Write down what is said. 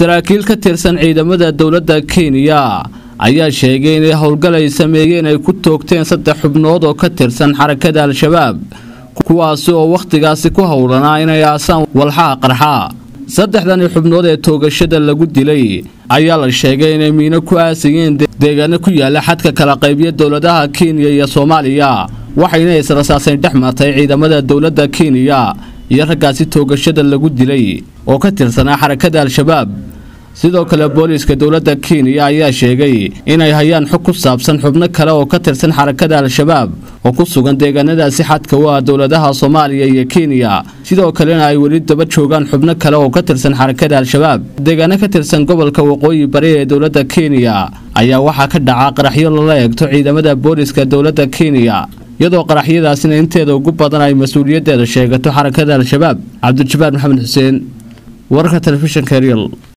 saraakiil ka tirsan ciidamada dowladda kenya ayaa sheegay inay howlgal ay sameeyeen ay ku toogteen saddex xubnood oo ka tirsan xarakada al-shabaab kuwaasi oo wakhtigaasi ku howlanaa inay aasaan walxaha qarxa saddexdani xubnood ee toogashada lagu dilay ayaa la sheegay inay miino ku aasayeen deegaano ku yaala xadka kala qaybya dowladaha kenya iyo soomaaliya waxayna israsaasayn dhex martay ciidamada dowladda kenya iyo raggaasi toogashada lagu dilay oo ka tirsanaa xarakada al-shabaab sidoo kale booliiska dowladda kenya ayaa sheegay inay hayaan xog ku saabsan xubno kale oo ka tirsan xarakada al-shabaab oo ku sugan deegaanadaasi xadka u ah dowladaha soomaaliya iyo kenya sidoo kalena ay weli daba joogaan xubno kale oo ka tirsan xarakada al-shabaab deegaano ka tirsan gobolka waqooyi bari ee dowladda kenya ayaa waxaa ka dhaca qaraxyo lala eegto ciidamada booliiska dowladda kenya iyadoo qaraxyadaasina inteeda ugu badan ay mas-uuliyaddeeda sheegato xarakada al-shabaab cabdijabbaar maxamed xuseen wararka telefishinka real